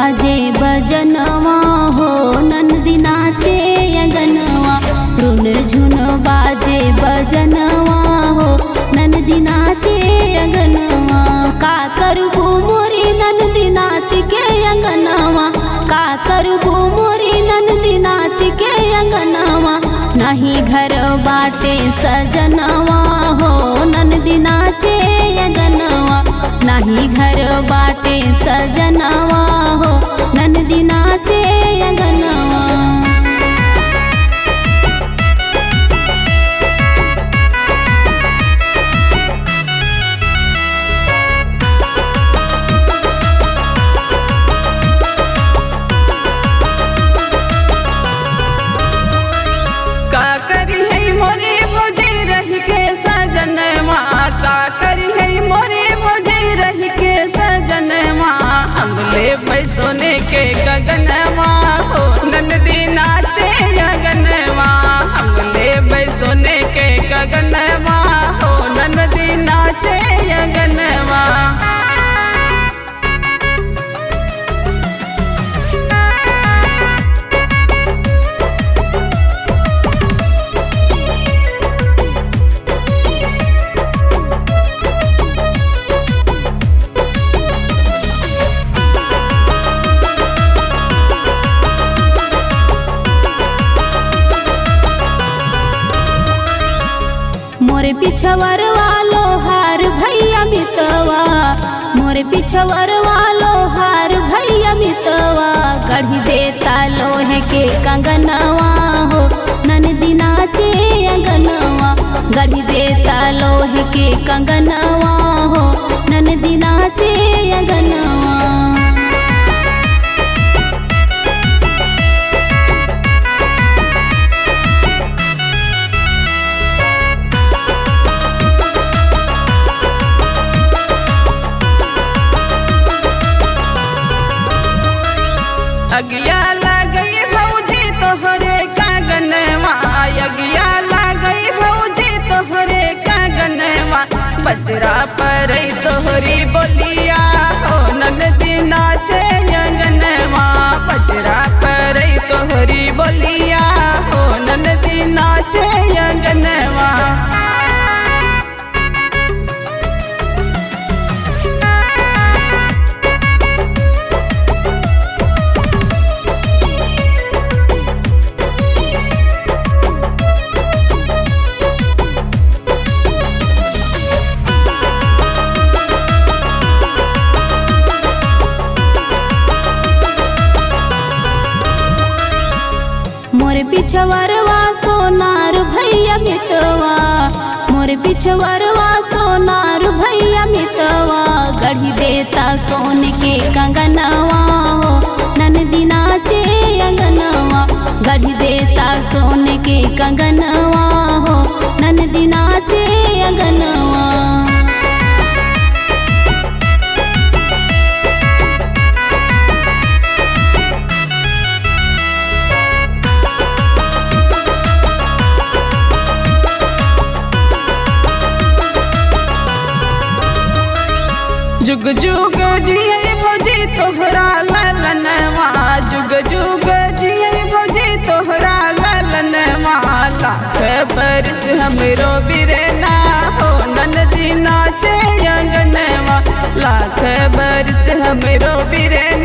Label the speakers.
Speaker 1: बाजे बजनवा हो नंदी नाचे अगनवा रुन झुन बाजे बजनवा हो नंदी नाचे अगनवा का करबू मोरी नंदी नाच के अंगनवा का करबू मोरी नंदी नाच के अंगनवा नहीं घर बाटे सजनवा हो नंदी नाचे अगनवा नाही घर बाटे सजनवा हो नंदी नाचे अंगनवा
Speaker 2: का करी है मोरे मुझे रह के सजनवा का करी है मोरे मुझे रह के सजनवा हमले पैसोने के गगनवा हो नंदी नाचे गगनवा हमले पैसोने के गगनवा हो नंदी नाचे गगनवा
Speaker 1: मोरे पिछवर वालो हार भैया मितवा मोरे पिछवर वालो हार भैया मितवा गढ़ी देता लोहे के कंगनवा हो ननदी नाचे अंगनवा गढ़ी देता लोहे के कंगनवा हो ननदी नाचे अंगनवा
Speaker 2: अगिया लगई भौजी तोहरे कागनवा अगिया लगई भौजी तोहरे कागनवा बजरा पर तोहरी बोलिया हो ननदी नाचे अंगनवा बजरा पर तोहरी बोलिया हो ननदी नाचे अंगनवा
Speaker 1: मोरे पिछवरवा सोनार भैया मितवा मोरे पिछवरवा सोनार भैया मितवा गढ़ी देता सोन के कंगनवा हो ननदी नाचे अंगनवा गढ़ी देता सोन के कंगनवा हो ननदी नाचे अंगनवा
Speaker 2: जुग जुग जिये भौजी तोहरा ललनवा जुग जुग जिये भौजी तोहरा ललनवा लाख बरस हमरो बिरना हो ननदी नाचे अंगनवा लाख बरस हमरो बिरना